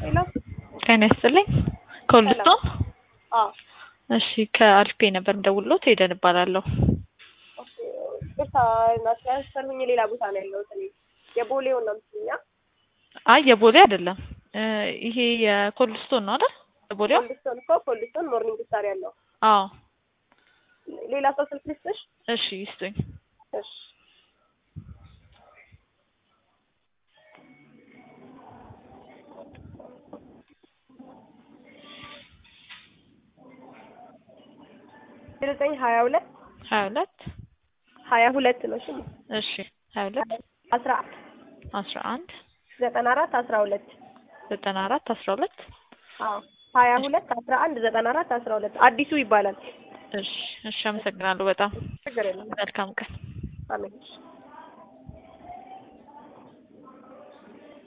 ሄሎ ጤና ይስጥልኝ ከሁለቱም አዎ እሺ ከአልፔ ነበር የምደውልልዎት ሄደን እባላለሁ ኦኬ ቅርታ ትራንስፈር ሁኜ ሌላ ቦታ ነው ያለሁት እኔ የቦሌውን ነው የምትይኛ አይ የቦሌ አይደለም እ ይሄ የኮልስቶን ነው አይደል የቦሌው ኮልስቶን እኮ ኮልስቶን ሞርኒንግ ስታር ያለው አዎ ሌላ ሰው ስልክ ልስጥሽ እሺ ይስጡኝ እሺ ዘጠኝ ሀያ ሁለት ሀያ ሁለት ሀያ ሁለት ነው እሺ እሺ ሀያ ሁለት አስራ አንድ አስራ አንድ ዘጠና አራት አስራ ሁለት ዘጠና አራት አስራ ሁለት አዎ ሀያ ሁለት አስራ አንድ ዘጠና አራት አስራ ሁለት አዲሱ ይባላል እሺ እሺ አመሰግናለሁ በጣም ችግር የለም መልካም ቀን አሜን